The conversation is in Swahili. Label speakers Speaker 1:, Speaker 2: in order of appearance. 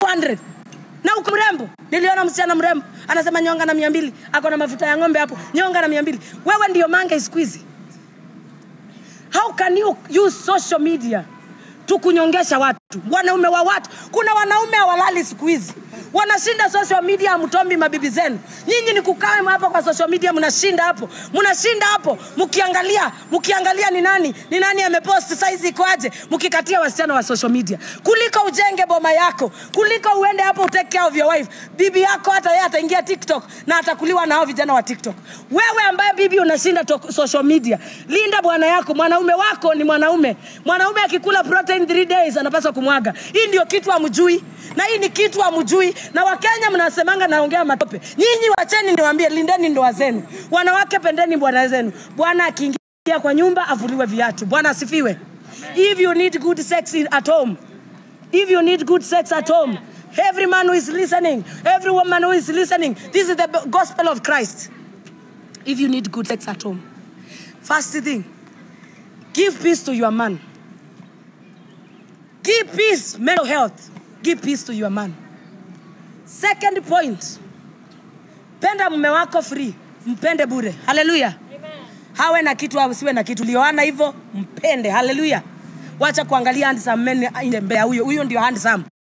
Speaker 1: 200 na uko mrembo niliona msichana mrembo anasema nyonga na mia mbili ako na mafuta ya ng'ombe hapo nyonga na mia mbili wewe ndio mange siku hizi how can you use social media tukunyongesha watu wanaume wa watu kuna wanaume hawalali siku hizi wanashinda social media amtombi mabibi zenu nyinyi ni kukaa hapo kwa social media mnashinda hapo mnashinda hapo mkiangalia mkiangalia ni nani ni nani amepost saizi ikoaje mkikatia wasichana wa social media kuliko ujenge boma yako kuliko uende hapo utake care of your wife bibi yako hata yeye ataingia tiktok na atakuliwa nao vijana wa tiktok wewe ambaye bibi unashinda to- social media linda bwana yako mwanaume wako ni mwanaume mwanaume akikula protein 3 days anapaswa kumwaga hii ndio kitu amjui na hii ni kitu amjui na wakenya mnasemanga naongea matope nyinyi wacheni niwaambie lindeni ndoa zenu wanawake pendeni bwana zenu bwana akiingia kwa nyumba avuliwe viatu bwana asifiwe if you need good sex in- at home if you need good sex at home every man who is listening every woman who is listening this is the gospel of christ if you need good sex at home first thing give peace to your man give peace mental health give peace to your man second point penda mume wako free mpende bure haleluya hawe na kitu asiwe na kitu lioana hivyo mpende haleluya wacha kuangalia handsome men in the mbea huyo huyo ndio handsome